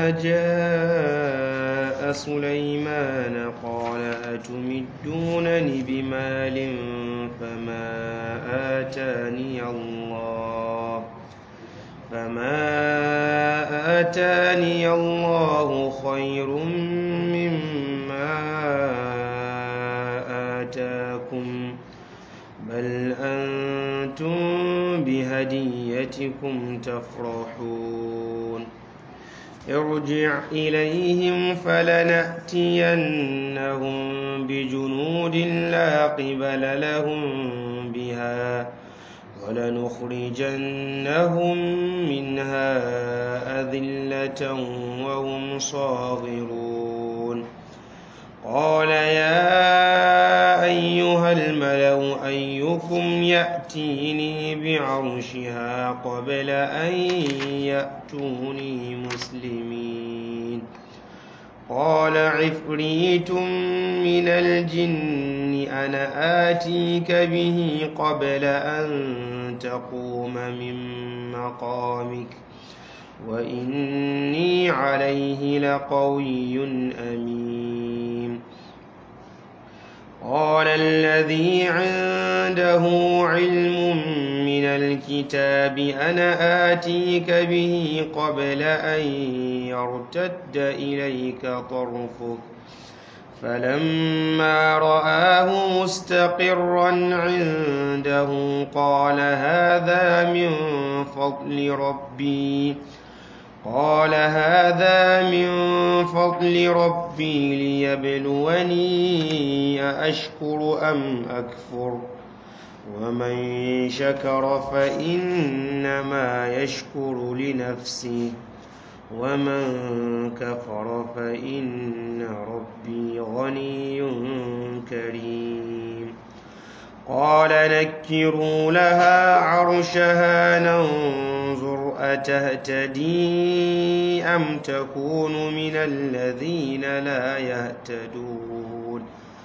فلما جاء سليمان قال أتمدونني بمال فما آتاني الله فما آتاني الله خير مما آتاكم بل أنتم بهديتكم تفرحون ارجع إليهم فلنأتينهم بجنود لا قبل لهم بها ولنخرجنهم منها أذلة وهم صاغرون قال يا أيها الملأ أيكم يأتيني بعرشها قبل أن يأتوني مسلمين قال عفريت من الجن أنا آتيك به قبل أن تقوم من مقامك وإني عليه لقوي أمين قال الذي عنده علم من الكتاب أنا آتيك به قبل أن يرتد إليك طرفك فلما رآه مستقرا عنده قال هذا من فضل ربي قال هذا من فضل ربي ليبلوني أأشكر أم أكفر ومن شكر فإنما يشكر لنفسه ومن كفر فإن ربي غني كريم قال نكروا لها عرشها ننظر أتهتدي أم تكون من الذين لا يهتدون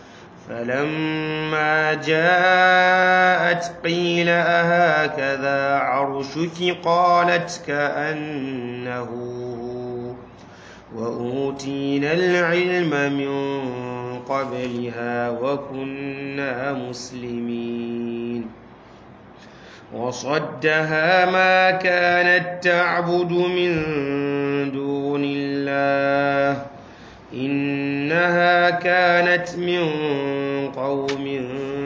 فلما جاءت قيل أهكذا عرشك قالت كأنه هو وأوتينا العلم من قبلها وكنا مسلمين وصدها ما كانت تعبد من دون الله إنها كانت من قوم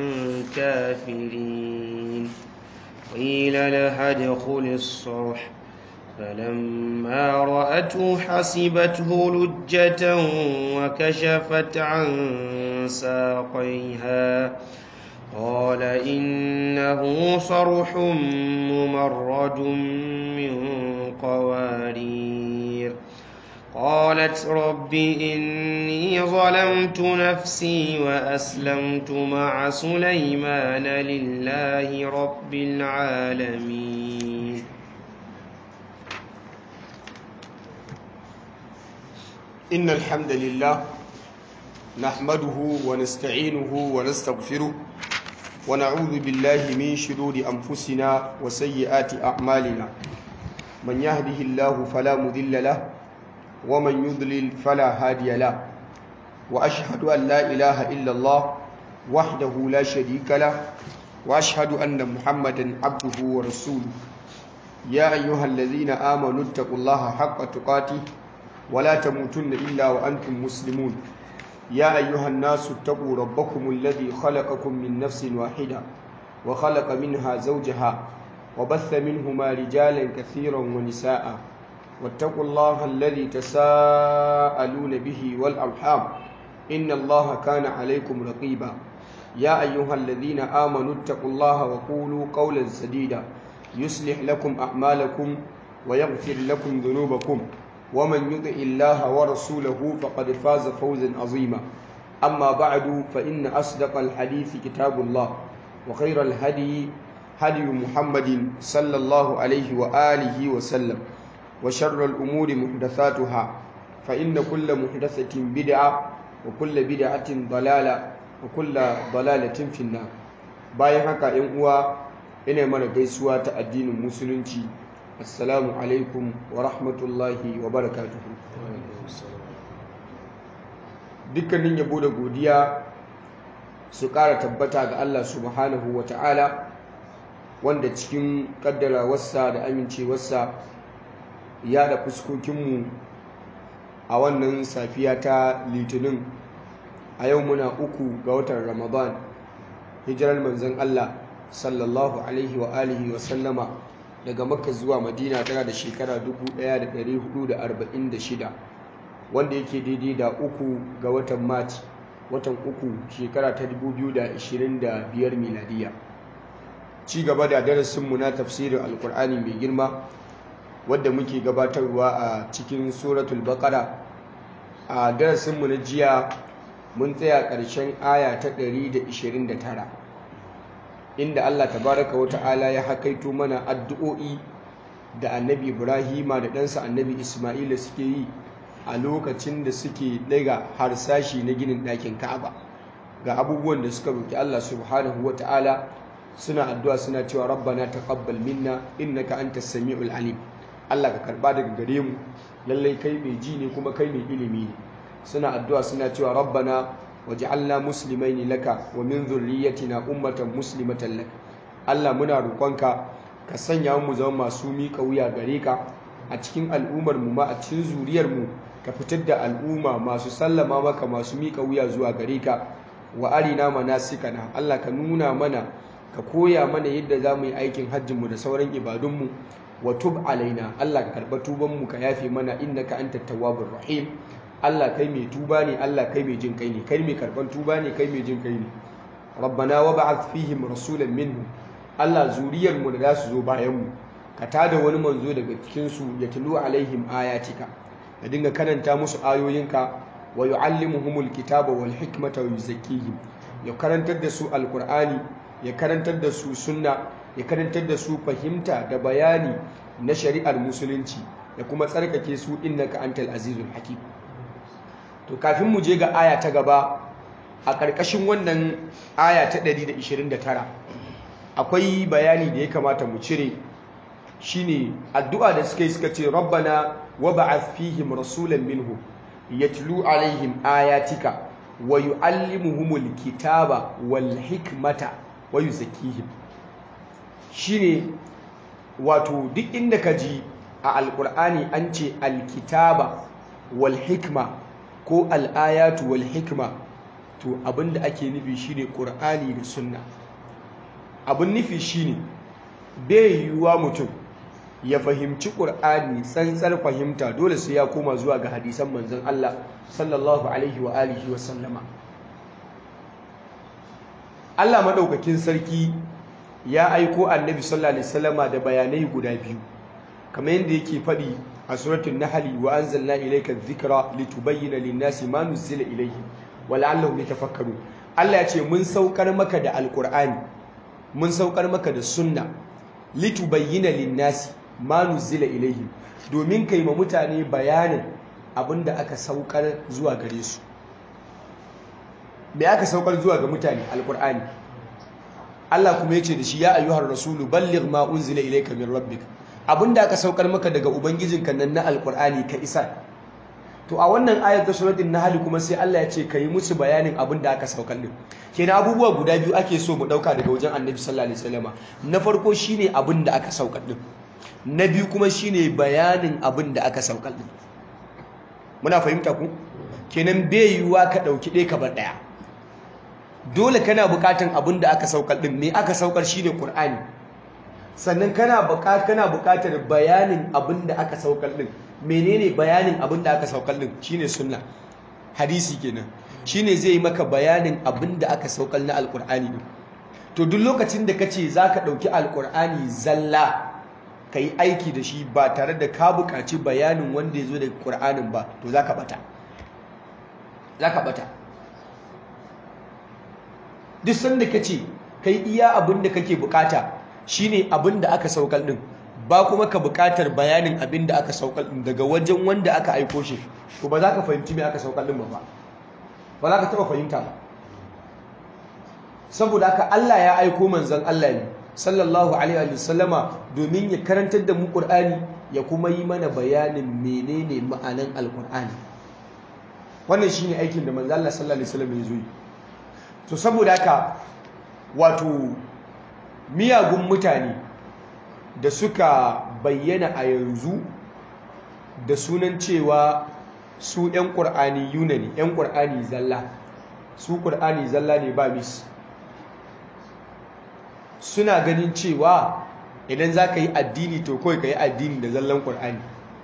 كافرين قيل لها ادخل الصرح فلما رأته حسبته لجة وكشفت عن ساقيها قال إنه صرح ممرد من قوارير قالت رب إني ظلمت نفسي وأسلمت مع سليمان لله رب العالمين إن الحمد لله نحمده ونستعينه ونستغفره ونعوذ بالله من شرور أنفسنا وسيئات أعمالنا من يهده الله فلا مذل له ومن يضلل فلا هادي له وأشهد أن لا إله إلا الله وحده لا شريك له وأشهد أن محمدا عبده ورسوله يا أيها الذين آمنوا اتقوا الله حق تقاته ولا تموتن إلا وأنتم مسلمون يا أيها الناس اتقوا ربكم الذي خلقكم من نفس واحدة وخلق منها زوجها وبث منهما رجالا كثيرا ونساء واتقوا الله الذي تساءلون به والأرحام إن الله كان عليكم رقيبا يا أيها الذين آمنوا اتقوا الله وقولوا قولا سديدا يصلح لكم أعمالكم ويغفر لكم ذنوبكم ومن يطع الله ورسوله فقد فاز فوزا عظيما أما بعد فإن أصدق الحديث كتاب الله وخير الهدي هدي محمد صلى الله عليه وآله وسلم وشر الأمور محدثاتها فإن كل محدثة بدعة وكل بدعة ضلالة وكل ضلالة في النار bayan haka ‘yan uwa ina mana gaisuwa ta addinin musulunci assalamu alaikum wa rahmatullahi wa barakatuhu dukkanin yabo da godiya su ƙara tabbata ga Allah subhanahu wa ta'ala wanda cikin ƙaddarawarsa da amincewarsa ya da fuskokinmu a wannan safiya ta litinin a yau muna uku ga watan ramadan hijirar manzon Allah sallallahu alaihi wa alihi wa sallama daga makka zuwa madina tana da shekara 1446 wanda yake daidai da uku ga watan march watan uku shekara ta 2025 miladiya ci gaba da darasinmu na tafsirin alkur'ani mai girma wadda muke gabatarwa a cikin suratul baqara a darasinmu na jiya mun tsaya ƙarshen aya ta 129 inda Allah tabaraka wa ta'ala ya hakaito mana addu'o'i da annabi Ibrahima da ɗansa annabi Ismaila suke yi a lokacin da suke daga harsashi na ginin ɗakin Ka'aba ga abubuwan da suka roki Allah subhanahu wa ta'ala suna addu'a suna cewa rabbana taqabbal minna innaka antas samiul alim Allah ka karba daga gare mu lallai kai mai ji ne kuma kai mai ilimi ne suna addu'a suna cewa rabbana waj'alna muslimaini laka wa min dhurriyyatina ummatan muslimatan lak Allah muna roƙonka ka sanya mu zama masu miƙa wuya gare ka a cikin al'ummar mu ma a cikin zuriyar mu ka fitar da al'umma masu sallama maka masu miƙa wuya zuwa gare ka wa arina manasikana Allah ka nuna mana ka koya mana yadda za mu yi aikin hajjin mu da sauran ibadun mu wa tub alaina Allah ka karɓa tuban mu ka yafe mana innaka antat tawwabur rahim Allah kai mai tuba ne Allah kai mai jin kai ne kai mai karban tuba ne kai mai jin kai ne rabbana wa ba'ath fihim rasulan minhum Allah zuriyar mu da za su zo bayan mu ka tada wani manzo daga cikin su ya tulu alaihim ayatika ka dinga karanta musu ayoyinka wa yuallimuhumul kitaba wal hikmata wa yuzakkihim ya karantar da su alqur'ani ya karantar da su sunna ya karantar da su fahimta da bayani na shari'ar musulunci da kuma tsarkake su innaka antal azizul hakim to kafin mu je ga aya ta gaba a ƙarƙashin wannan aya ta 129 akwai bayani da ya kamata mu cire shine addu'a da suka yi suka ce rabbana wa ba'ath fihim rasulan minhum yatlu alaihim ayatika wa yuallimuhumul kitaba wal hikmata wa yuzakkihim shine wato duk inda ka ji a alƙur'ani an ce alkitaba wal hikma ko al'ayatu wal hikma to abinda ake nufi shine ƙur'ani da sunna abin nufi shine bai yiwuwa mutum ya fahimci ƙur'ani tsantsar fahimta dole sai ya koma zuwa ga hadisan manzon Allah sallallahu alaihi wa alihi wa sallama Allah madaukakin sarki ya aiko annabi sallallahu alaihi wasallama da bayanai guda biyu kamar yadda yake faɗi a suratul nahl wa anzalna ilayka dhikra litubayyana lin-nasi ma nuzila ilayhim wa la'allahum yatafakkarun Allah ya ce mun saukar maka da alqur'ani mun saukar maka da sunna litubayyana lin-nasi ma nuzila ilayhim domin kai ma mutane bayanin abinda aka saukar zuwa gare su me aka saukar zuwa ga mutane alqur'ani Allah kuma yace da shi ya ayyuhar rasulu balligh ma unzila ilayka min rabbika abinda aka saukar maka daga ubangijinka nan na alkur'ani ka isa to a wannan ayar ta suratul nahl kuma sai Allah ya ce kai musu bayanin abinda aka saukar din kenan abubuwa guda biyu ake so mu dauka daga wajen annabi sallallahu alaihi wasallama na farko shine abinda aka saukar din na biyu kuma shine bayanin abinda aka saukar din muna fahimta ku kenan bai yiwuwa ka dauki ɗaya ka bar ɗaya dole kana bukatan abinda aka saukar din me aka saukar shine qur'ani sannan kana kana buƙatar bayanin abin da aka saukar din menene bayanin abin da aka saukar din shine sunna hadisi kenan shine zai yi maka bayanin abin da aka saukar na alkur'ani din to duk lokacin da kace zaka dauki alkur'ani zalla kai aiki da shi ba tare da ka buƙaci bayanin wanda ya zo daga qur'anin ba to zaka bata zaka bata duk sanda kace kai iya abin da kake bukata shine abin da aka saukar din ba kuma ka buƙatar bayanin abin da aka saukar din daga wajen wanda aka aiko shi to ba za ka fahimci me aka saukar din ba ba ba za ka taɓa fahimta ba saboda haka Allah ya aiko manzon Allah ne sallallahu alaihi wa sallama domin ya karantar da mu Qur'ani ya kuma yi mana bayanin menene ma'anan alqur'ani wannan shine aikin da manzo Allah sallallahu alaihi wasallam ya zo yi to saboda haka wato miyagun mutane da suka bayyana a yanzu da sunan cewa su 'yan ƙur'ani yuna ne 'yan ƙur'ani zalla su ƙur'ani zalla ne ba mis suna ganin cewa idan za ka yi addini to kawai ka yi addini da zallan ƙur'ani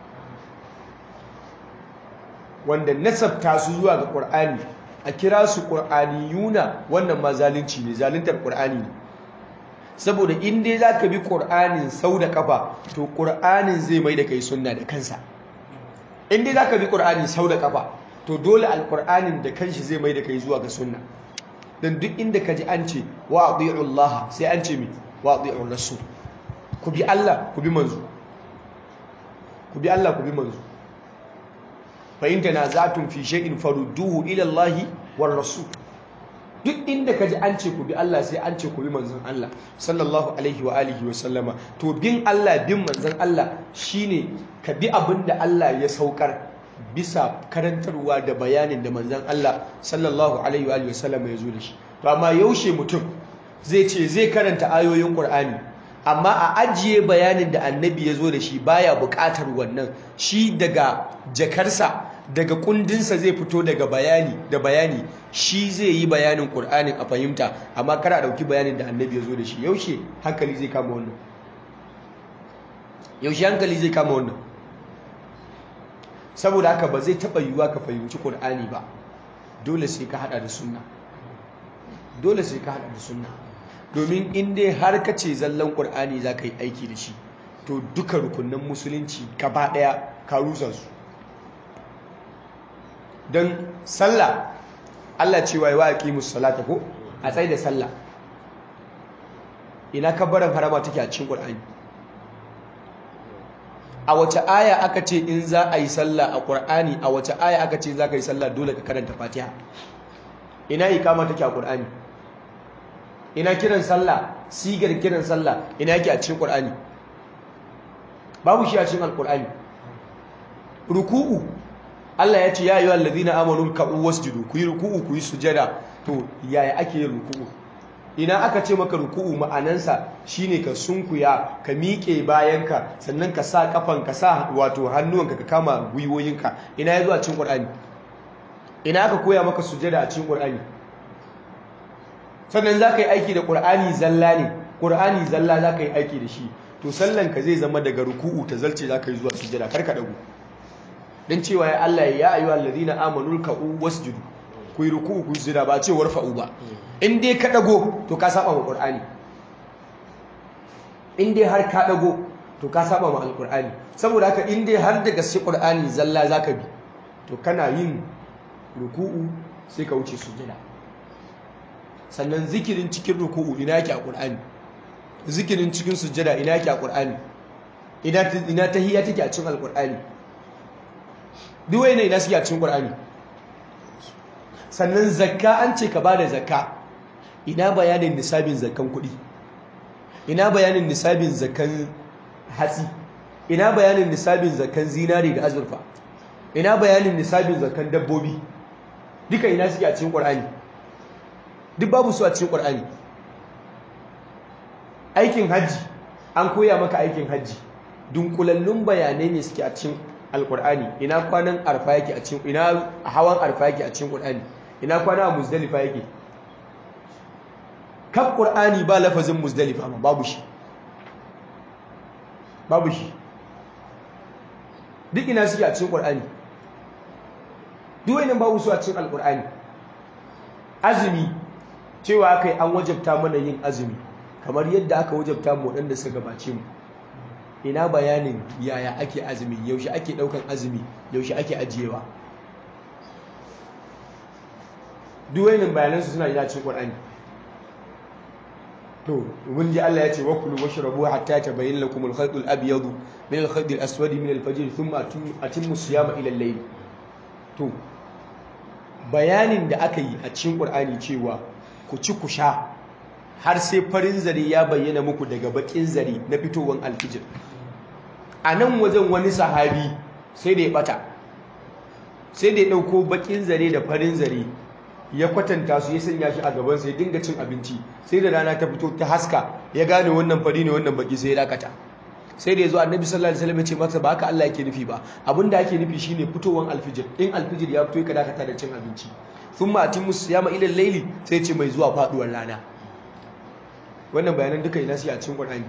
wanda nasabta su zuwa ga ƙur'ani a kira su ƙur'ani yuna wannan ma zalunci ne zaluntar ƙur'ani ne saboda in dai za ka bi ƙur'anin sau da ƙafa to ƙur'anin zai mai da kai sunna da kansa in dai za ka bi ƙur'ani sau da ƙafa to dole alƙur'anin da kanshi zai mai da kai zuwa ga sunna don duk inda ka ji an ce wa Allah sai an ce mi wa ati'ur rasul ku bi Allah ku bi manzo ku bi Allah ku bi manzo fa in tanaza'tum fi shay'in farudduhu ila Allah war rasul duk inda ka ji an ce ku bi Allah sai an ce ku bi manzon Allah sallallahu alaihi wa alihi wa sallama to bin Allah bin manzon Allah shine ka bi abin da Allah ya saukar bisa karantarwa da bayanin da manzon Allah sallallahu alaihi wa alihi wa sallama ya zo da shi to amma yaushe mutum zai ce zai karanta ayoyin Qur'ani amma a ajiye bayanin da annabi ya zo da shi baya buƙatar wannan shi daga jakarsa daga kundinsa zai fito daga bayani da bayani shi zai yi bayanin ƙur'anin a fahimta amma kara ɗauki bayanin da annabi ya zo da shi yaushe hankali zai kama wannan yaushe hankali zai kama wannan saboda haka ba zai taɓa yiwuwa ka fahimci ƙur'ani ba dole sai ka haɗa da sunna dole sai ka haɗa da sunna domin in dai har ka ce zallan ƙur'ani za ka yi aiki da shi to duka rukunan musulunci gaba ɗaya ka rusa su don sallah Allah cewa wa aqimus salata ko a tsaye da sallah ina kabbaran harama take a cikin Qur'ani a wace aya aka ce in za a yi sallah a Qur'ani a wace aya aka ce za ka yi sallah dole ka karanta Fatiha ina ikama take a Qur'ani ina kiran sallah sigar kiran sallah ina yake a cikin Qur'ani babu shi a cikin Al-Qur'ani ruku'u Allah ya ce ya yi allazina amanu ka'u wasjudu ku yi ruku'u ku yi sujada to yaya ake yin ruku'u ina aka ce maka ruku'u ma'anansa shine ka sunkuya ka miƙe bayanka sannan ka sa kafan ka sa wato hannuwanka ka kama gwiwoyinka ina ya zo a cikin Qur'ani ina aka koya maka sujada a cikin Qur'ani sannan za ka yi aiki da Qur'ani zalla ne Qur'ani zalla za ka yi aiki da shi to sallanka zai zama daga ruku'u ta zalce za ka yi zuwa sujada kar ka dago dan cewa ya Allah ya ayyuha allazina amanu ruk'u wasjudu ku yi ruku'u ku sujada ba ce warfa'u ba in dai ka dago to ka saba ma qur'ani in dai har ka dago to ka saba ma alqur'ani saboda haka in dai har daga sai qur'ani zalla zaka bi to kana yin ruku'u sai ka wuce sujada sannan zikirin cikin ruku'u ina yake a qur'ani zikirin cikin sujada ina yake a qur'ani ina ina tahiyya take a cikin alqur'ani duk wani ina suke a cikin Qur'ani sannan zakka an ce ka bada zakka ina bayanin nisabin zakkan kuɗi ina bayanin nisabin zakkan hatsi ina bayanin nisabin zakkan zinari da azurfa ina bayanin nisabin zakkan dabbobi duka ina suke a cikin Qur'ani duk babu su a cikin Qur'ani aikin hajji an koya maka aikin hajji dunkulallun bayanai ne suke a cikin alkur'ani ina kwanan arfa yake a cikin ina hawan arfa yake a cikin qur'ani ina kwana a muzdalifa yake kan qur'ani ba lafazin muzdalifa ma babu shi babu shi duk ina suke a cikin qur'ani duk wani babu su a cikin alkur'ani azumi cewa kai an wajabta mana yin azumi kamar yadda aka wajabta mu waɗanda suka gabace mu ina bayanin yaya ake azumi yaushe ake daukan azumi yaushe ake ajiyewa duwainin bayanansu suna ina cikin Qur'ani to mun ji Allah ya ce wakulu washrabu hatta tabayyana lakum al-khayt al-abyad min al-khayt al-aswad min al-fajr thumma atimmu siyama ila al-layl to bayanin da aka yi a cikin Qur'ani cewa ku ci ku sha har sai farin zare ya bayyana muku daga bakin zare na fitowar alfijir a nan wajen wani sahabi sai da ya bata sai da ya ɗauko bakin zare da farin zare ya kwatanta su ya sanya shi a gabansa ya dinga cin abinci sai da rana ta fito ta haska ya gane wannan fari ne wannan baki sai ya dakata sai da ya zo annabi sallallahu alaihi wasallam ya ce masa ba haka Allah yake nufi ba abin da ake nufi shine fitowar alfijir in alfijir ya fito ka dakata da cin abinci thumma atimmu siyama ila layli sai ce mai zuwa faduwar rana wannan bayanan duka ina shi a cikin Qur'ani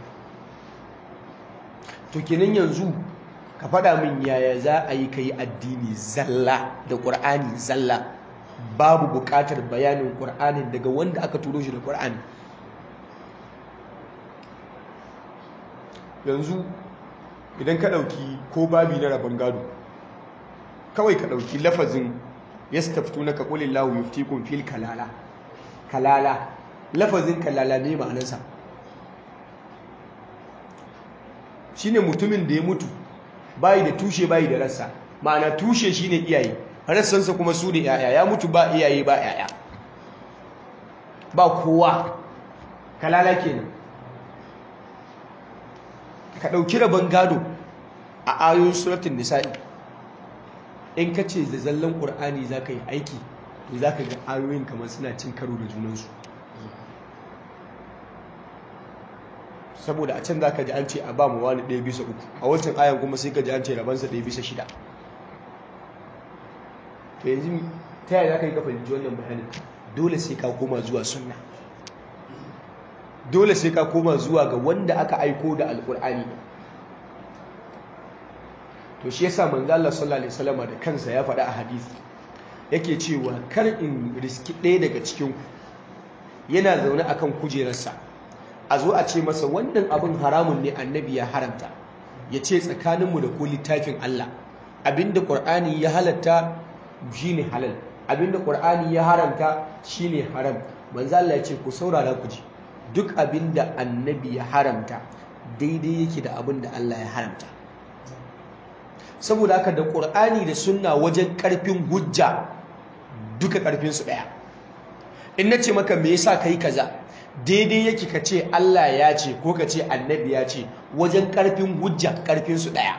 to kenan yanzu ka faɗa min yaya za a yi kai addini zalla da Qur'ani zalla babu buƙatar bayanin Qur'anin daga wanda aka turo shi da Qur'ani yanzu idan ka ɗauki ko babi na rabon gado kawai ka ɗauki lafazin ya staftu na kakulin lahu yuftikun fil kalala kalala lafazin kalala ne ma'anarsa shi ne mutumin da ya mutu bayi da tushe bayi da rassa ma'ana tushe shi ne iyaye rassansa kuma su da yaya ya mutu ba iyaye ba yaya ba kowa kalala kenan ka ɗauki rabon gado a ayoyin suratun nisa'i in ka ce da zallan ƙur'ani za ka yi aiki to za ka ga ayoyin kamar suna cin karo da junansu saboda a can za ka ji an ce a ba mu wani ɗaya bisa uku a wancan ayan kuma sai ka ji an ce rabansa ɗaya bisa shida to yanzu ta yaya za ka yi ka fahimci wannan bayanin dole sai ka koma zuwa sunna dole sai ka koma zuwa ga wanda aka aiko da alkur'ani to shi yasa manzo Allah sallallahu alaihi wasallam da kansa ya faɗa a hadisi yake cewa kar in riski ɗaya daga cikin ku yana zaune akan kujerarsa a zo a ce masa wannan abin haramun ne annabi ya haramta ya ce tsakaninmu da ko littafin Allah abinda qur'ani ya halatta shine halal abinda qur'ani ya haramta shine haram manzo Allah ya ce ku saurara ku ji duk abin da annabi ya haramta daidai yake da abin da Allah ya haramta saboda haka da ƙur'ani da sunna wajen ƙarfin hujja duka ƙarfinsu ɗaya in na ce maka me yasa kai kaza daidai yake ka ce Allah ya ce ko ka ce annabi ya ce wajen ƙarfin hujja ƙarfinsu ɗaya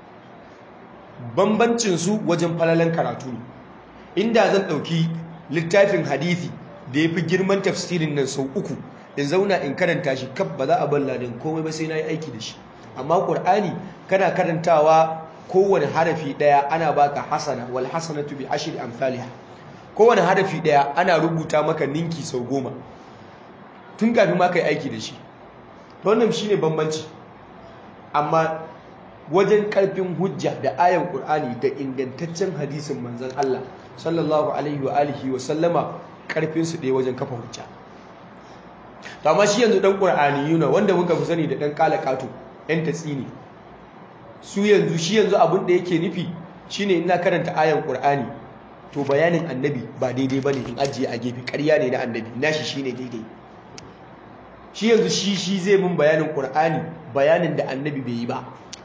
bambancinsu wajen falalan karatu ne inda zan ɗauki littafin hadithi da ya fi girman tafsirin nan sau uku in zauna in karanta shi kaf ba za a balla din komai ba sai na yi aiki da shi amma ƙur'ani kana karantawa kowane harafi ɗaya ana baka hasana wal hasanatu bi ashri amsalha kowane harafi ɗaya ana rubuta maka ninki sau goma tun kafin ma kai aiki da shi to wannan shine bambanci amma wajen karfin hujja da ayan ƙur'ani da ingantaccen hadisin manzon Allah sallallahu alaihi wa alihi wa sallama karfin su ɗaya wajen kafa hujja to amma shi yanzu dan qur'ani yuna wanda muka fi sani da dan kalakato yan tatsini su yanzu shi yanzu abin da yake nufi shine ina karanta ayan qur'ani to bayanin annabi ba daidai bane in ajiye a gefe ƙarya ne na annabi nashi shine daidai shi yanzu shi shi zai mun bayanin qur'ani bayanin da annabi bai yi ba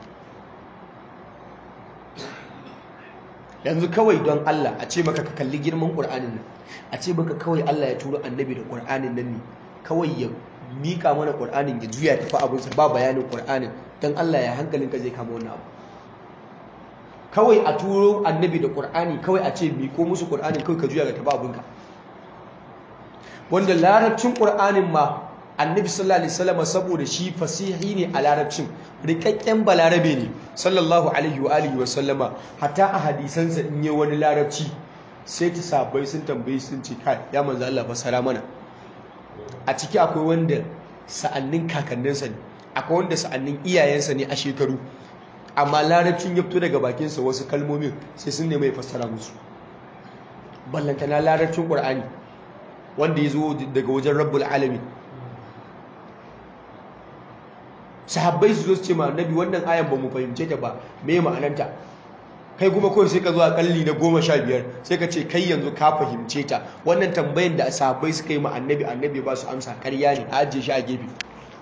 yanzu kawai don Allah a ce maka ka kalli girman qur'anin nan a ce maka kawai Allah ya turo annabi da qur'anin nan ne kawai ya mika mana ƙur'anin ya juya tafi abinsa ba bayanin ƙur'anin don Allah ya hankalinka zai kama wannan abu kawai a turo annabi da ƙur'ani kawai a ce miko musu ƙur'anin kawai ka juya ga tafi abinka wanda larabcin ƙur'anin ma annabi sallallahu alaihi wasallam saboda shi fasihi ne a larabcin rikakken balarabe ne sallallahu alaihi wa alihi wa sallama hatta a hadisansa in yi wani larabci sai ta sabai sun tambayi sun ce kai ya manzo Allah fasara mana a ciki akwai wanda sa'annin kakanninsa ne akwai wanda sa'annin iyayensa ne a shekaru amma larabcin ya fito daga bakinsa wasu kalmomin sai sun nemi ya fassara musu ballantana larabcin ƙur'ani wanda ya zo daga wajen rabbul alami sahabbai su zo su ce ma annabi wannan ayan ba mu fahimce ta ba me ma'ananta kai kuma kawai sai ka zo a kalli na goma sha biyar sai ka ce kai yanzu ka fahimce ta wannan tambayan da sahabbai suka yi ma annabi annabi ba su amsa karya ne a ajiye shi a gefe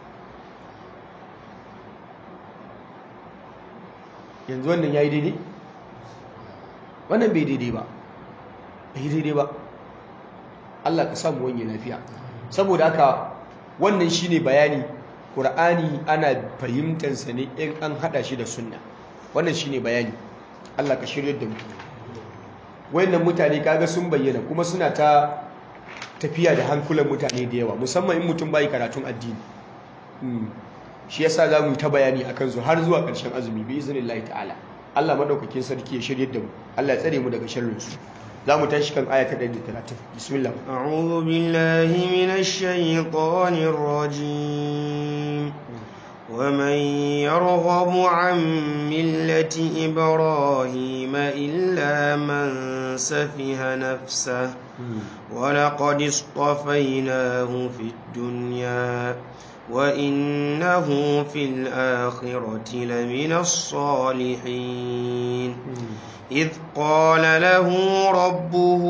yanzu wannan ya yi daidai wannan bai daidai ba bai daidai ba Allah ka samu wani lafiya saboda haka wannan shine bayani Qur'ani ana fahimtar sa ne in an hada shi da sunna wannan shine bayani Allah ka shirye da mu wayannan mutane kaga sun bayyana kuma suna ta tafiya da hankulan mutane da yawa musamman in mutum bai karatun addini shi yasa za mu yi ta bayani akan su har zuwa ƙarshen azumi bi iznillahi ta'ala Allah madaukakin sarki ya shirye da mu Allah ya tsare mu daga sharrin su za mu tashi kan aya ta 130 bismillah a'udhu billahi minash shaitanir rajim ومن يرغب عن ملة إبراهيم إلا من سفه نفسه ولقد اصطفيناه في الدنيا وإنه في الآخرة لمن الصالحين إذ قال له ربه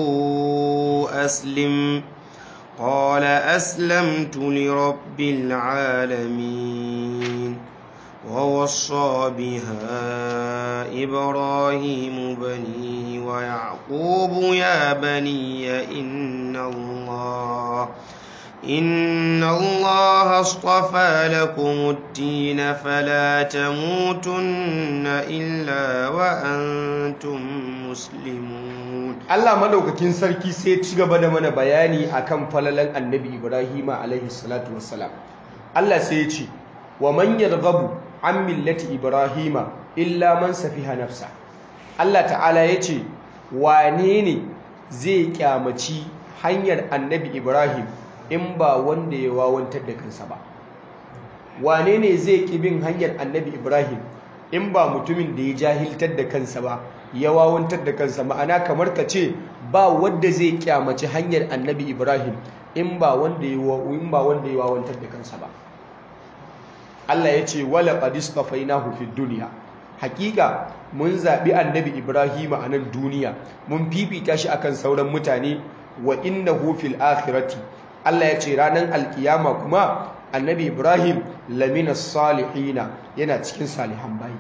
أسلم قال أسلمت لرب العالمين ووصى بها إبراهيم بنيه ويعقوب يا بني إن الله إن الله اصطفى لكم الدين فلا تموتن إلا وأنتم مسلمون Allah madaukakin sarki sai ci gaba da mana bayani akan falalan Annabi Ibrahim alaihi salatu wassalam Allah sai ya ce wa man yarghabu an millati Ibrahim illa man safiha nafsa Allah ta'ala ya ce wane ne zai kyamaci hanyar Annabi Ibrahim in ba wanda ya wawantar da kansa ba wane ne zai ki bin hanyar Annabi Ibrahim in ba mutumin da ya jahiltar da kansa ba ya wawantar da kansa ma'ana kamar ka ce ba wanda zai kyamaci hanyar annabi ibrahim in ba wanda ya in ba wanda ya wawantar da kansa ba Allah ya ce wala qad istafainahu fid dunya hakika mun zabi annabi ibrahim a nan duniya mun fifita shi akan sauran mutane wa innahu fil akhirati Allah ya ce ranar alkiyama kuma annabi ibrahim lamina salihina yana cikin salihan bayi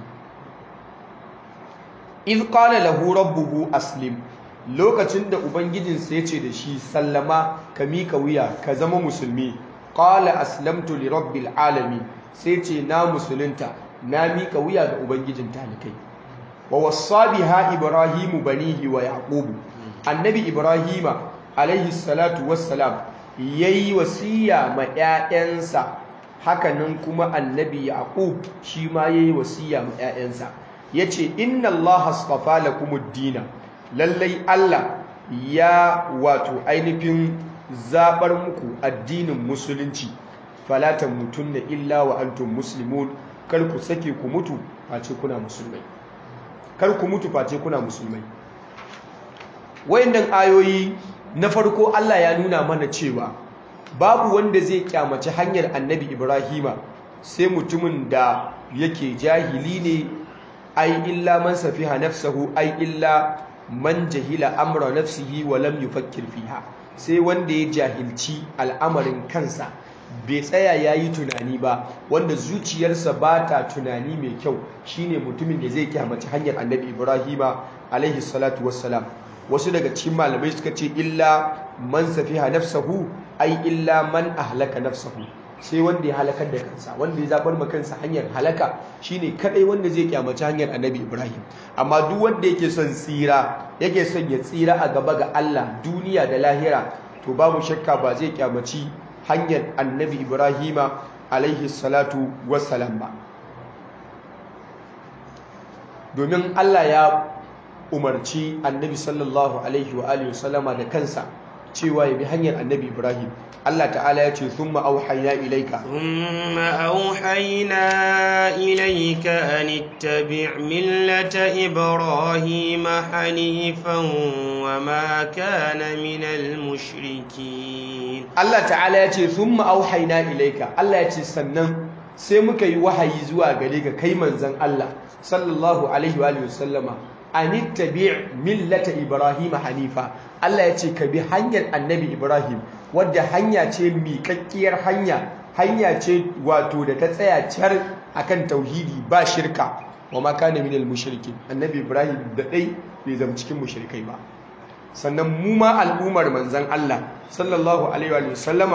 iz qala lahu rabbuhu aslim lokacin da ubangijinsa ya ce da shi sallama ka mika wuya ka zama musulmi qala aslamtu li rabbil alamin sai ce na musulunta na mika wuya ga ubangijin talikai wa wassa biha ibrahimu banihi wa yaqubu annabi ibrahima alaihi salatu wassalam yayi wasiya ma ƴaƴansa hakanan kuma annabi yaqub shi ma yayi wasiya ma ƴaƴansa yace inna allaha astafa lakumud dina lallai Allah ya wato ainihin zabar muku addinin musulunci fala tamutunna illa wa antum muslimun kar ku sake ku mutu face kuna musulmai kar ku mutu face kuna musulmai wayannan ayoyi na farko Allah ya nuna mana cewa babu wanda zai kyamaci hanyar annabi Ibrahima sai mutumin da yake jahili ne ai illa man safiha nafsahu ai illa man jahila amra nafsihi wa lam yufakkir fiha sai wanda ya jahilci al'amarin kansa bai tsaya yayi tunani ba wanda zuciyarsa ba ta tunani mai kyau shine mutumin da zai kyamaci hanyar annabi Ibrahima alaihi salatu wassalam wasu daga cikin malamai suka ce illa man safiha nafsahu ai illa man ahlaka nafsahu sai wanda ya halakar da kansa wanda ya zabar ma kansa hanyar halaka shine kadai wanda zai kyamaci hanyar annabi Ibrahim amma duk wanda yake son tsira yake son ya tsira a gaba ga Allah duniya da lahira to babu shakka ba zai kyamaci hanyar annabi Ibrahima alaihi salatu wassalam ba domin Allah ya umarci annabi sallallahu alaihi wa alihi wasallama da kansa cewa ya bi hanyar annabi Ibrahim Allah ta'ala ya ce thumma auhayna ilayka thumma auhayna ilayka an ittabi' millata ibrahim hanifan wa ma kana minal mushrikin Allah ta'ala ya ce thumma auhayna ilayka Allah ya ce sannan sai muka yi wahayi zuwa gare ka kai manzon Allah sallallahu alaihi wa alihi wasallama an ittabi' millata ibrahim hanifa Allah ya ce ka bi hanyar annabi Ibrahim wadda hanya ce miƙaƙƙiyar hanya hanya ce wato da ta tsaya car akan tauhidi ba shirka wa ma kana minal mushrikin annabi Ibrahim da dai bai zama cikin mushrikai ba sannan mu ma al'ummar manzon Allah sallallahu alaihi wa sallama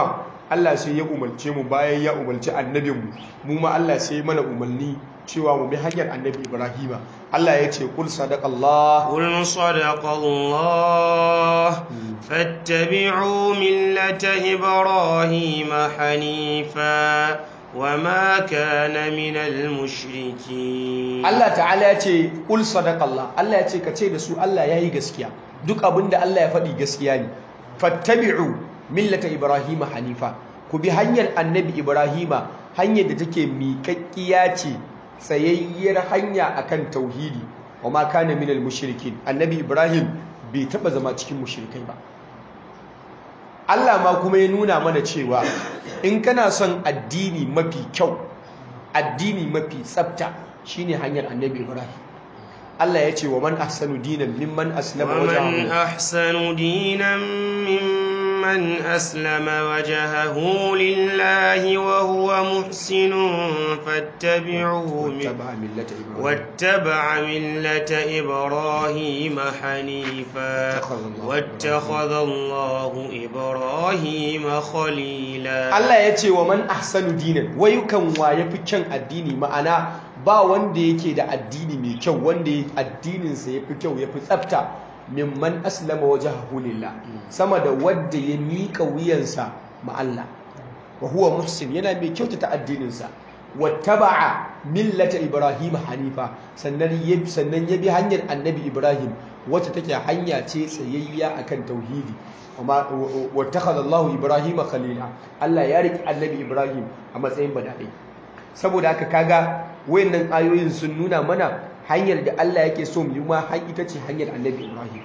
Allah sai ya umarce mu bayan ya umarci annabinmu mu ma Allah sai mana umarni cewa mu bi hanyar annabi Ibrahima Allah ya ce kul sadaqallah قل صدق الله فاتبعوا ملة إبراهيم حنيفا وما كان من المشركين Allah ta'ala ya ce kul sadaqallah Allah ya ce ka ce da su Allah yayi gaskiya duk abinda Allah ya faɗi gaskiya ne fattabi'u millata Ibrahima hanifa ku bi hanyar annabi Ibrahima hanyar da take miƙaƙƙiya ce tsayayyar hanya akan tauhidi wa ma kana minal mushrikin annabi Ibrahim bai taba zama cikin mushrikai ba Allah ma kuma ya nuna mana cewa in kana son addini mafi kyau addini mafi tsafta shine hanyar annabi Ibrahim Allah ya ce wa man ahsanu dinan mimman aslama ومن wajhahu أحسن دينا ممن أسلم وجهه لله وهو محسن فاتبعوه من واتبع ملة إبراهيم واتبع ملة إبراهيم حنيفا واتخذ الله واتخذ الله إبراهيم خليلا Allah ya ce wa man ahsanu dinan wai kan wa yafi kyan addini ma'ana ba wanda yake da addini mai kyau wanda ya- addininsa yafi kyau yafi tsafta mimman aslama wajhahu lillah sama da wanda ya mika wuyansa ma Allah wa huwa muhsin yana mai kyautata addininsa wattaba'a millata ibrahim hanifa sannan ya sannan ya bi hanyar annabi ibrahim wacce take hanya ce tsayayya akan tauhidi amma wattakhadha Allahu ibrahima khalila Allah ya riki annabi ibrahim a matsayin badadai saboda haka kaga wayannan ayoyin sun nuna mana hanyar da Allah yake so mu yi ma har ita ce hanyar annabi ibrahim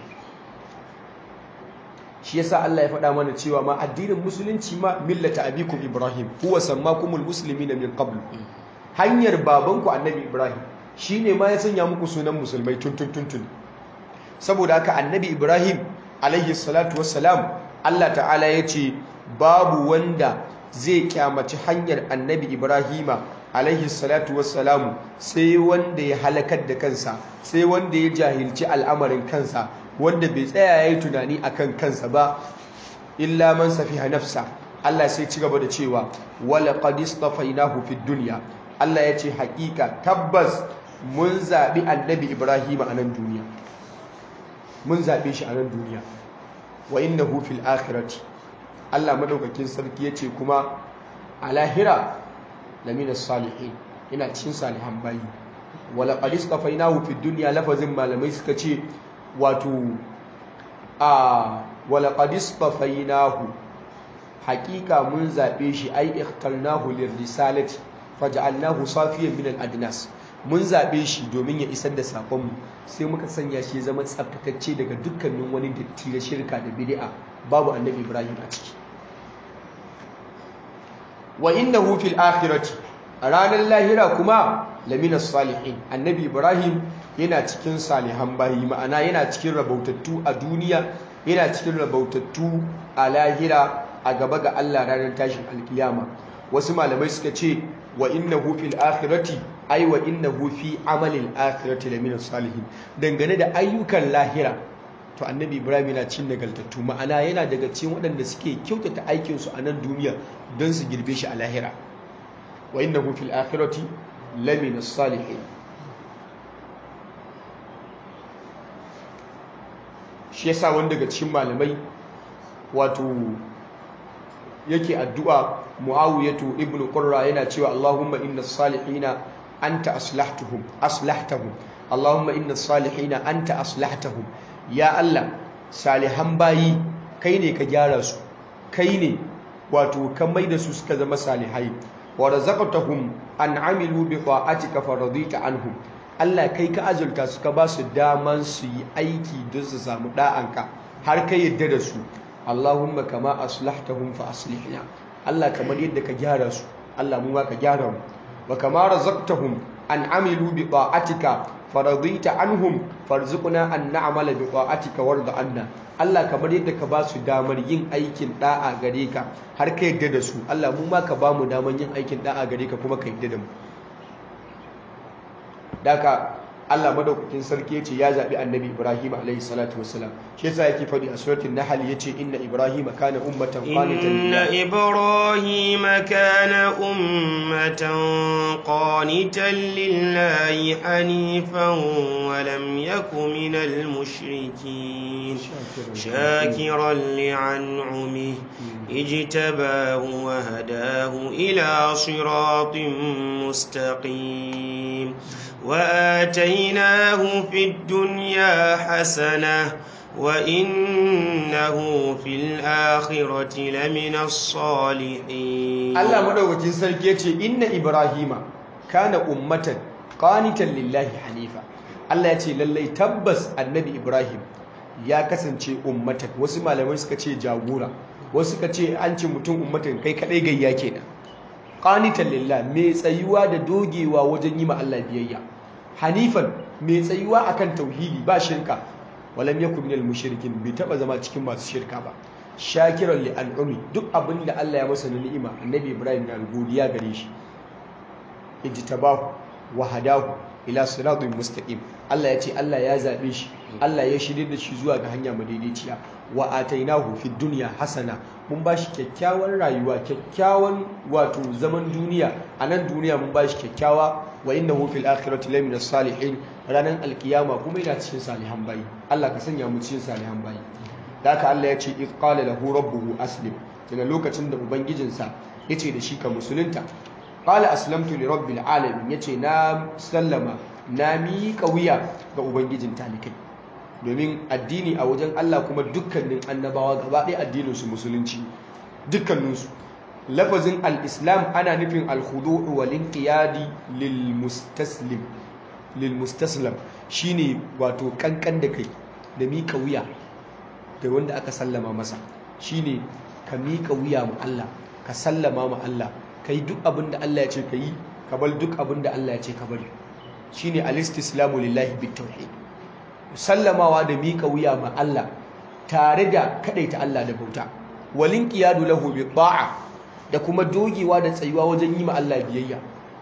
shi yasa Allah ya faɗa mana cewa ma addinin musulunci ma millata abikum ibrahim huwa sammakumul muslimina min qabl hanyar babanku annabi ibrahim shine ma ya sanya muku sunan musulmai tun tun tun tun saboda haka annabi ibrahim alaihi salatu wassalam Allah ta'ala ya ce babu wanda zai kyamaci hanyar annabi ibrahima alaihi salatu wassalamu sai wanda ya halakar da kansa sai wanda ya jahilci al'amarin kansa wanda bai tsaya ya yi tunani akan kansa ba illa man safiha nafsa Allah sai ci gaba da cewa wala qad istafainahu fid dunya Allah ya ce hakika tabbas mun zabi annabi Ibrahim a nan duniya mun zabe shi a nan duniya wa innahu fil akhirati Allah madaukakin sarki yace kuma a lahira lamina salihin ina cikin salihan bayi wala qad istafainahu fid dunya lafazin malamai suka ce wato a wala qad istafainahu hakika mun zabe shi ai ikhtarnahu lirrisalati faj'alnahu safiyan min al-adnas mun zabe shi domin ya isar da sakon mu sai muka sanya shi ya zama tsaftatacce daga dukkanin wani datti na shirka da bid'a babu annabi Ibrahim a ciki wa innahu fil akhirati a ranar lahira kuma lamina salihin annabi Ibrahim yana cikin salihan bayi ma'ana yana cikin rabautattu a duniya yana cikin rabautattu a lahira a gaba ga Allah ranar tashin alkiyama wasu malamai suka ce wa innahu fil akhirati ai wa innahu fi amalil akhirati lamina salihin dangane da ayyukan lahira to annabi ibrahim yana cin nagaltattu ma'ana yana daga cikin waɗanda suke kyautata aikinsu a nan duniya don su girbe shi a lahira wa innahu fil akhirati lamina salihin shi yasa wani daga cikin malamai wato yake addu'a muawiyatu ibnu qurra yana cewa allahumma inna salihina anta aslahtahum aslahtahum allahumma inna salihina anta aslahtahum ya allah salihan bayi kai ne ka gyara su kai ne wato ka maida su suka zama salihai wa razaqtahum an amilu bi ta'atika faradita anhum Allah kai ka azulta su ka ba su daman su yi aiki don su samu da'anka har ka yadda da su Allahumma kama aslahtahum fa aslihna Allah kamar yadda ka gyara su Allah mu ma ka gyara mu wa kama razaqtahum an amilu bi ta'atika faradita anhum farzuqna an na'mala bi ta'atika warda anna Allah kamar yadda ka ba su damar yin aikin da'a gare ka har ka yadda da su Allah mu ma ka ba mu damar yin aikin da'a gare ka kuma ka yadda da mu daga Allah madaukakin sarki yace ya zabi annabi Ibrahim alaihi salatu wassalam shi yasa yake fadi a suratul nahl yace inna Ibrahim kana ummatan qanitan inna ibrahima kana ummatan qanitan lillahi hanifan wa lam yakun minal mushrikin shakiran li'an'umihi اجتباه وهداه إلى صراط مستقيم وآتيناه في الدنيا حسنة وإنه في الآخرة لمن الصالحين الله مدوكين سركيتي إن إبراهيم كان أمة قانتا لله حنيفا الله يتي للي تبس النبي إبراهيم ya kasance ummatan wasu malamai suka ce jagora wasu suka ce an ce mutum ummatan kai kadai gayya kenan qanitan lillah mai tsayuwa da dogewa wajen yi ma Allah biyayya hanifan mai tsayuwa akan tauhidi ba shirka walam yakun minal mushrikin bai taba zama cikin masu shirka ba shakiran li an'umi duk abin da Allah ya masa na ni'ima annabi Ibrahim na godiya gare shi ijtabahu wa hadahu ila siratin mustaqim Allah ya ce Allah ya zabe shi Allah ya shirye da shi zuwa ga hanya madaidaiciya wa atainahu fid dunya hasana mun bashi kyakkyawan rayuwa kyakkyawan wato zaman duniya a nan duniya mun bashi kyakkyawa wa innahu fil akhirati lamina salihin ranan alkiyama kuma yana cikin salihan bayi Allah ka sanya mu cikin salihan bayi haka Allah ya ce id qala lahu rabbuhu aslim daga lokacin da ubangijinsa yace da shi ka musulunta qala aslamtu li rabbil alamin yace na sallama na miƙa wuya ga ubangijin talikai domin addini a wajen Allah kuma dukkanin annabawa gaba ɗaya addinin su musulunci dukkaninsu lafazin al-islam ana nufin al-khudu'u wal inqiyadi lil mustaslim lil mustaslam shine wato kankan da kai da miƙa wuya da wanda aka sallama masa shine ka miƙa wuya ma Allah ka sallama ma Allah ka yi duk abin da Allah ya ce ka yi ka bar duk abin da Allah ya ce ka bari shine al-istislamu lillahi bitawhid sallamawa da miƙa wuya ma Allah tare da kadaita Allah da bauta walin qiyadu lahu bi ta'a da kuma dogewa da tsayuwa wajen yi ma Allah biyayya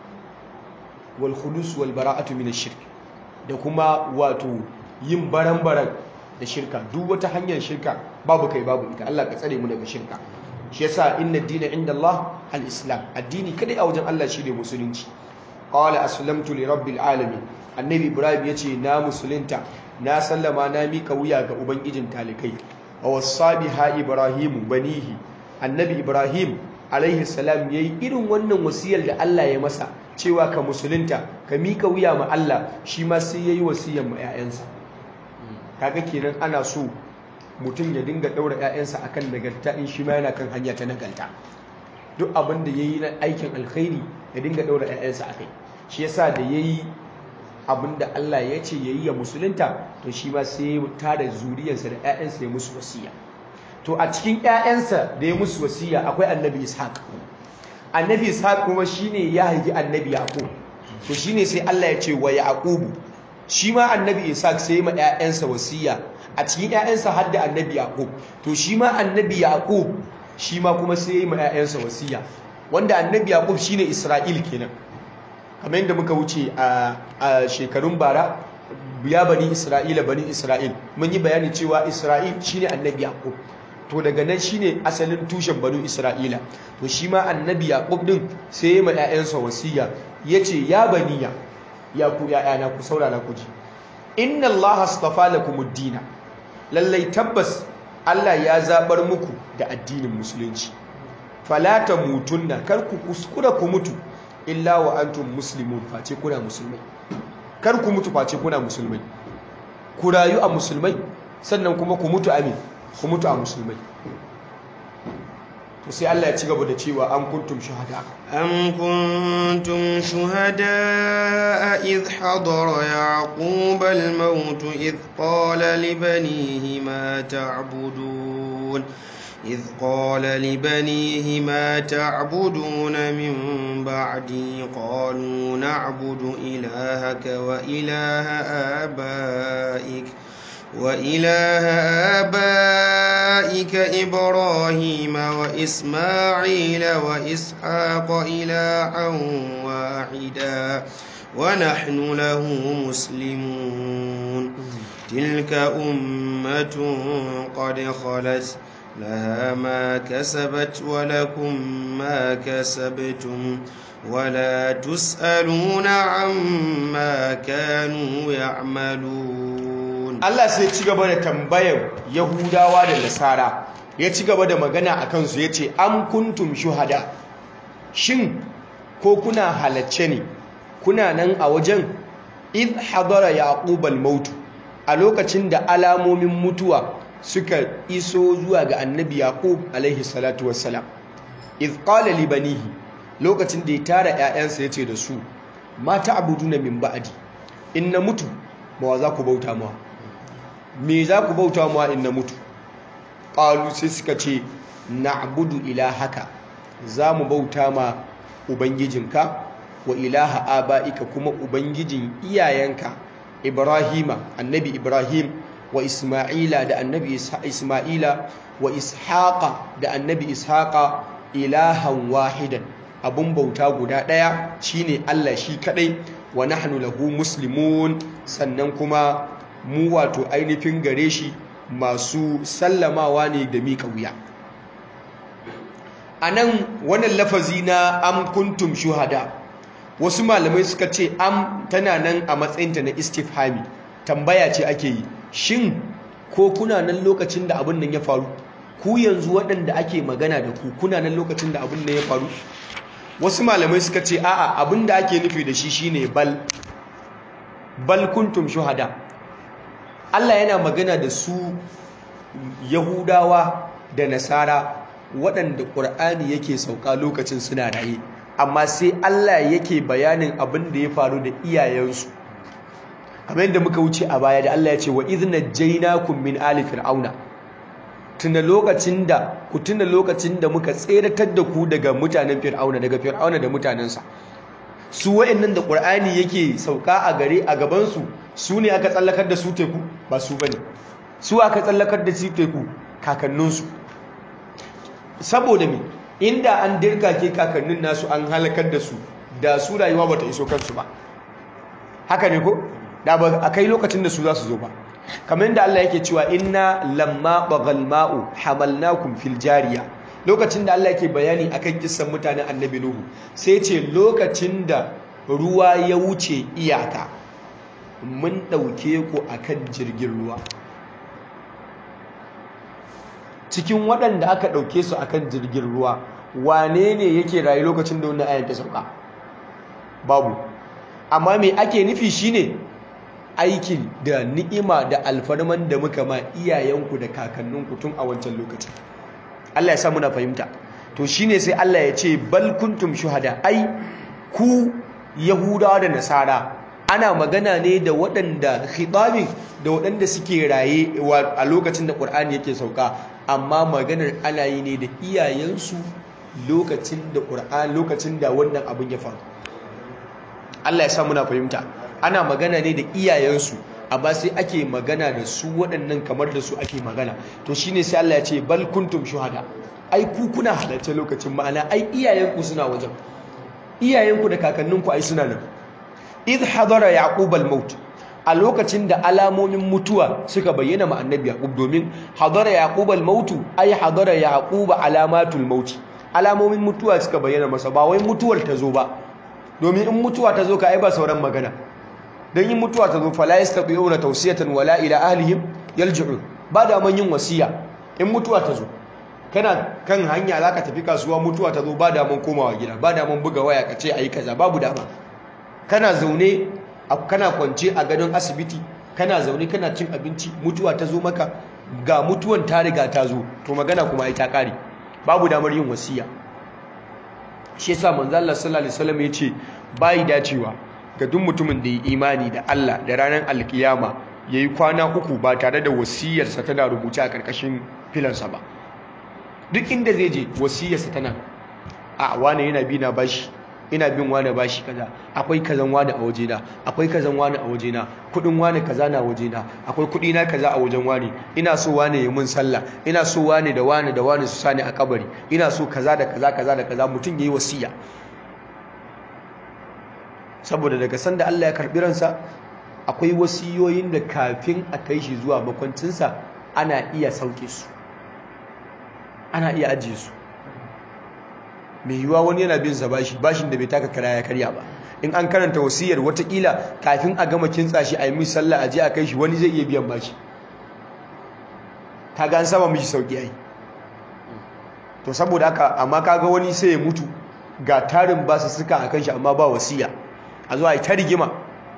wal khulus wal bara'atu min ash-shirk da kuma wato yin baran-baran da shirka duk wata hanyar shirka babu kai babu ita Allah ka tsare mu daga shirka shi yasa inna dina inda Allah al-islam addini kadai a wajen Allah shine musulunci qala aslamtu li rabbil alamin annabi ibrahim yace na musulunta na sallama na mika wuya ga ubangijin talikai wa wasabiha ibrahim banihi annabi ibrahim alaihi salam yayi irin wannan wasiyar da Allah ya masa cewa ka musulunta ka mika wuya ma Allah shi ma sai yayi wasiyar ma 'ya'yansa kaga kenan ana so mutum ya dinga ɗaura 'ya'yansa akan nagarta in shi ma yana kan hanya ta nagarta duk abin da ya yi na aikin alkhairi ya dinga ɗaura 'ya'yansa a kai shi yasa da ya yi abin da Allah ya ce ya yi ya musulunta to shi ma sai ya tada zuriyarsa da 'ya'yansa ya musu wasiya to a cikin 'ya'yansa da ya musu wasiya akwai annabi ishaq annabi ishaq kuma shine ya haifi annabi yaqub to shine sai Allah ya ce wa yaqubu shi ma annabi ishaq sai ma 'ya'yansa wasiya a cikin 'ya'yansa har da annabi yaqub to shi ma annabi yaqub shi ma kuma sai ma 'ya'yansa wasiya wanda annabi yaqub shine isra'il kenan kamar yadda muka wuce a shekarun bara ya bani isra'ila bani isra'il mun yi bayani cewa isra'il shine annabi yaqub to daga nan shine asalin tushen banu isra'ila to shi ma annabi yaqub din sai ma 'ya'yansa wasiya yace ya baniya ya ku ‘ya'yana ku saurara ku ji inna allaha astafa lakumud dina lallai tabbas Allah ya zabar muku da addinin musulunci fala mutunna kar ku kuskura ku mutu illa wa antum muslimun face kuna musulmai kar ku mutu face kuna musulmai ku rayu a musulmai sannan kuma ku mutu amin ku mutu a musulmai to sai Allah ya ci gaba da cewa an kuntum shuhada am kuntum shuhada idh hadara yaqub al-maut idh qala li banihi ma ta'budun إذ قال لبنيه ما تعبدون من بعدي قالوا نعبد إلهك وإله آبائك وإله آبائك إبراهيم وإسماعيل وإسحاق إلها واحدا ونحن له مسلمون تلك أمة قد خلت لها ما كسبت ولكم ما كسبتم ولا تسألون عما كانوا يعملون Allah sai ci gaba da tambayar Yahudawa da Nasara ya ci gaba da magana a kansu ya ce am kuntum shuhada shin ko kuna halacce ne kuna nan a wajen id hadara yaqub al-maut a lokacin da alamomin mutuwa suka iso zuwa ga annabi yaqub alaihi salatu wassalam id qala li banihi lokacin da ya tara ƴaƴansa yace da su ma ta'buduna min ba'di in na mutu ma za ku bauta mawa me za ku bauta mawa in na mutu qalu sai suka ce na'budu ilahaka za mu bauta ma ubangijinka wa ilaha aba'ika kuma ubangijin iyayenka ibrahima annabi ibrahim wa isma'ila da annabi isma'ila wa ishaqa da annabi ishaqa ilahan wahidan abun bauta guda daya shine Allah shi kadai wa nahnu lahu muslimun sannan kuma mu wato ainihin gare shi masu sallamawa ne da miƙa wuya a nan wannan lafazi na am kuntum shuhada wasu malamai suka ce am tana nan a matsayinta na istifhami tambaya ce ake yi shin ko kuna nan lokacin da abin nan ya faru ku yanzu waɗanda ake magana da ku kuna nan lokacin da abin nan ya faru wasu malamai suka ce a'a abin da ake nufi da shi shine bal bal kuntum shuhada Allah yana magana da su Yahudawa da Nasara waɗanda ƙur'ani yake sauka lokacin suna raye amma sai Allah yake bayanin abin da ya faru da iyayensu kamar yadda muka wuce a baya da Allah ya ce wa idna jainakum min ali fir'auna tuna lokacin da ku tuna lokacin da muka tseratar da ku daga mutanen fir'auna daga fir'auna da mutanensa su wayannan da qur'ani yake sauka a gare a gaban su su ne aka tsallakar da su teku ba su bane su aka tsallakar da su teku kakanninsu saboda me inda an dirkake kakannin nasu an halakar da su da su rayuwa bata iso kansu ba haka ne ko da ba a kai lokacin da su za su zo ba kamar yadda Allah yake cewa inna lamma bagal ma'u hamalnakum fil jariya lokacin da Allah yake bayani akan kissan mutanen annabi nuhu sai ce lokacin da ruwa ya wuce iyaka mun dauke ku akan jirgin ruwa cikin waɗanda aka ɗauke su akan jirgin ruwa wane ne yake rayu lokacin da wannan ayan ta sauka babu amma me ake nufi shine aikin da ni'ima da alfarman da muka ma iyayenku da kakanninku tun a wancan lokacin Allah ya sa muna fahimta to shine sai Allah ya ce bal kuntum shuhada ai ku yahudawa da nasara ana magana ne da waɗanda khitabin da waɗanda suke raye a lokacin da Qur'ani yake sauka amma maganar ana yi ne da iyayensu lokacin da Qur'ani lokacin da wannan abin ya faru Allah ya sa muna fahimta ana magana ne da iyayensu amma sai ake magana da su waɗannan kamar da su ake magana to shine sai Allah ya ce bal kuntum shuhada ai ku kuna halarta lokacin ma'ana ai iyayenku suna wajen iyayenku da kakanninku ai suna nan idh hadara yaqub al-maut a lokacin da alamomin mutuwa suka bayyana ma annabi yaqub domin hadara yaqub al-maut ai hadara yaqub alamatul maut alamomin mutuwa suka bayyana masa ba wai mutuwar ta zo ba domin in mutuwa ta zo ka ai ba sauran magana dan yin mutuwa ta zo fala yastati'una tawsiyatan wala ila ahlihim yalji'un ba da man yin wasiya in mutuwa ta zo kana kan hanya zaka tafi kasuwa mutuwa ta zo ba da man komawa gida ba da man buga waya kace ayi kaza babu dama kana zaune kana kwance a gadon asibiti kana zaune kana cin abinci mutuwa ta zo maka ga mutuwan ta riga ta zo to magana kuma ai ta kare babu damar yin wasiya shi yasa manzo Allah sallallahu alaihi wasallam yace bai dacewa ga duk mutumin da yi imani da Allah da ranar alkiyama yayi kwana uku ba tare da wasiyarsa tana rubuce a karkashin filansa ba duk inda zai je wasiyarsa tana a wane yana bi na bashi ina bin wane bashi kaza akwai kazan wane a wajena akwai kazan wane a wajena kudin wane kaza na wajena akwai kudi na kaza a wajen wane ina so wane ya mun sallah ina so wane da wane da wane su sani a kabari ina so kaza da kaza kaza da kaza mutum yayi wasiya saboda daga sanda Allah ya karbi ransa akwai wasiyoyin da kafin a kai shi zuwa makwancinsa ana iya sauke su ana iya ajiye su mai yiwuwa wani yana bin sa bashi bashin da bai taka kara ya karya ba in an karanta wasiyar watakila kafin a gama kintsa shi a yi mishi sallah a je a kai shi wani zai iya biyan bashi kaga an sama mishi sauki ai to saboda haka amma kaga wani sai ya mutu ga tarin basu suka a kan shi amma ba wasiya a zuwa yi ta rigima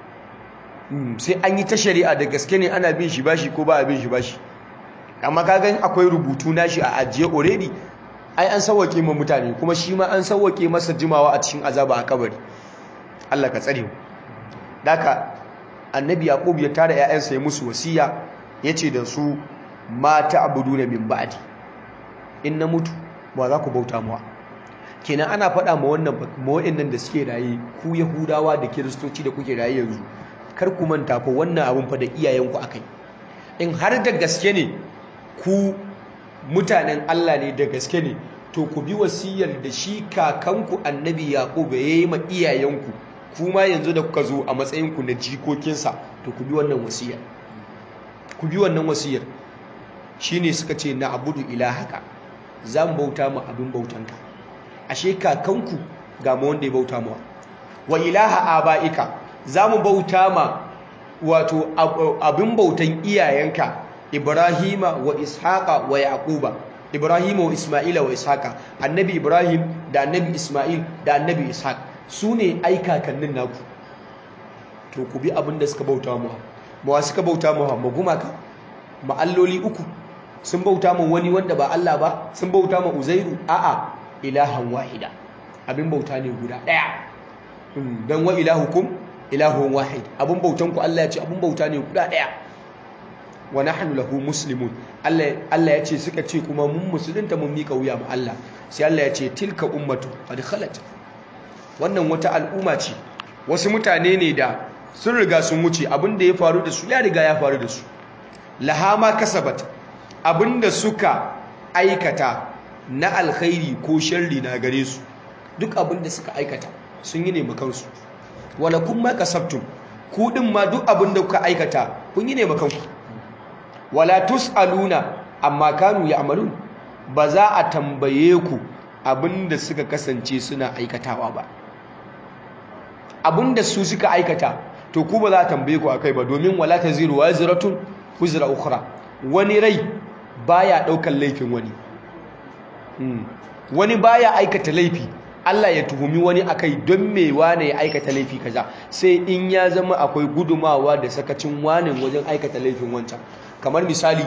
sai an yi ta shari'a da gaske ne ana bin shi bashi ko ba a bin shi bashi amma kaga akwai rubutu nashi a ajiye already ai an sauwake ma mutane kuma shi ma an sauwake masa jimawa a cikin azaba a kabari Allah ka tsare mu daka annabi yaqub ya tara ƴaƴansa ya musu wasiya yace da su ma ta'buduna min ba'di in na mutu ba za ku bauta mawa kenan ana faɗa ma wannan ma wa'annan da suke raye ku yahudawa da kiristoci da kuke raye yanzu kar ku manta fa wannan abun fa da iyayenku akai in har da gaske ne ku mutanen Allah ne da gaske ne to ku bi wasiyar da shi kakanku annabi yaqub ya yi ma iyayenku kuma yanzu da kuka zo a matsayinku na jikokinsa to ku bi wannan wasiyar ku bi wannan wasiyar shine suka ce na abudu ilahaka zan bauta ma abin bautanka ashe kakanku ga ma wanda ya bauta mawa wa ilaha abaika zamu bauta ma wato abin bautan iyayenka Ibrahima wa Ishaqa wa Yaquba Ibrahima wa Isma'ila wa Ishaqa annabi Ibrahim da annabi Isma'il da annabi Ishaq su ne ai kakannin naku to ku bi abin da suka bauta mu ma suka bauta mu ma gumaka ma alloli uku sun bauta mu wani wanda ba Allah ba sun bauta mu Uzairu a'a ilahan wahida abin bauta ne guda daya dan wa ilahukum ilahun wahid abin bautan ku Allah ya ce abin bauta ne guda daya wa nahnu lahu muslimun Allah Allah ya ce suka ce kuma mun musulunta mun mika wuya ma Allah sai Allah ya ce tilka ummatu qad khalat wannan wata al'umma ce wasu mutane ne da sun riga sun wuce abinda ya faru da su ya riga ya faru da su lahama kasabat abinda suka aikata na alkhairi ko sharri na gare su duk abinda suka aikata sun yi ne makansu wala kun ma kasabtum ku din ma duk abinda kuka aikata kun yi ne makanku wala tusaluna amma kanu ya'malun ba za a tambaye ku abinda suka kasance suna aikatawa ba abinda su suka aikata to ku ba za a tambaye ku akai ba domin wala taziru waziratun wizra ukhra wani rai baya daukan laifin wani wani baya aikata laifi Allah ya tuhumi wani akai don me wane ya aikata laifi kaza sai in ya zama akwai gudumawa da sakacin wanin wajen aikata laifin wancan kamar misali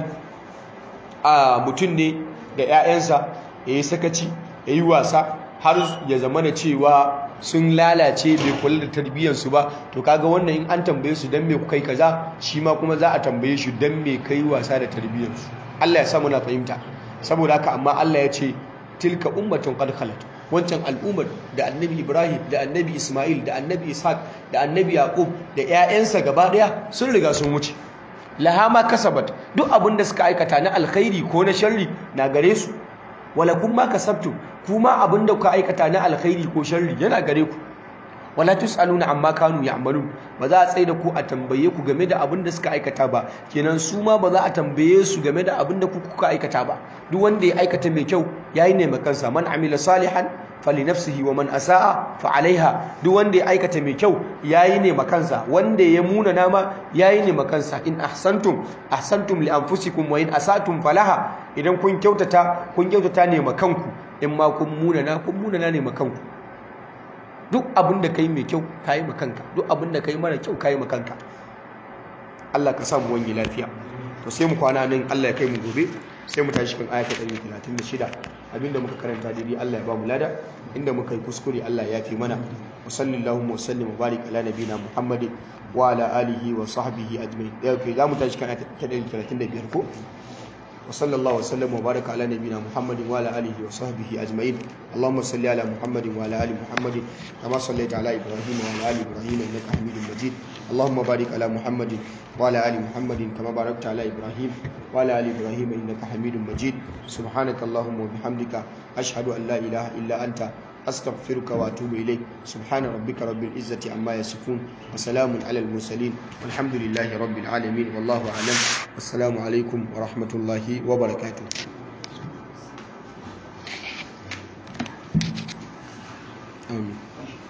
a mutum ne da 'ya'yansa ya yi sakaci ya yi wasa har ya zama da cewa sun lalace bai kula da tarbiyyarsu ba to kaga wannan in an tambaye su don me ku kai kaza shi ma kuma za a tambaye shi don me kai wasa da tarbiyyarsu Allah ya samu na fahimta saboda haka amma Allah ya ce tilka ummatun qad khalat wancan al'ummar da annabi Ibrahim da annabi Ismail da annabi Ishaq da annabi Yaqub da 'ya'yansa gaba daya sun riga sun wuce lahama kasabat duk abin da suka aikata na alkhairi ko na sharri na gare su wala kun ma kasabtu kuma abin da kuka aikata na alkhairi ko sharri yana gare ku wala tusaluna amma kanu ya'malun ba za a tsaye da ku a tambaye ku game da abin da suka aikata ba kenan su ma ba za a tambaye su game da abin da kuka aikata ba duk wanda ya aikata mai kyau yayi ne makansa man amila salihan falinafsihi wa man asaa fa alaiha duk wanda ya aikata mai kyau yayi ne makansa wanda ya muna nama yayi ne makansa in ahsantum ahsantum li anfusikum wa in asatum falaha idan kun kyautata kun kyautata ne makanku in ma kun muna na kun muna na ne makanku duk abin da kai mai kyau kayi makanka duk abin da kai mara kyau kayi makanka Allah ka samu wani lafiya to sai mu kwana nan Allah ya kai mu gobe sai mu tashi kan ayata 136 abinda muka karanta daidai Allah ya ba mu lada inda muka yi kuskure Allah ya fi mana wa sallallahu wa sallim wa barik ala nabina Muhammadin wa ala alihi wa sahbihi ajma'in da kai za mu tashi kan ayata 135 ko وصلى الله وسلم وبارك على نبينا محمد وعلى اله وصحبه اجمعين اللهم صل على محمد وعلى ال محمد كما صليت على ابراهيم وعلى ال ابراهيم انك حميد مجيد اللهم بارك على محمد وعلى ال محمد كما باركت على ابراهيم وعلى ال ابراهيم انك حميد مجيد سبحانك اللهم وبحمدك اشهد ان لا اله الا انت astaghfiruka wa atubu ilayk subhana rabbika rabbil izzati amma yasifun wa salamun alal mursalin walhamdulillahi rabbil alamin wallahu a'lam wassalamu alaikum wa rahmatullahi wa barakatuh amin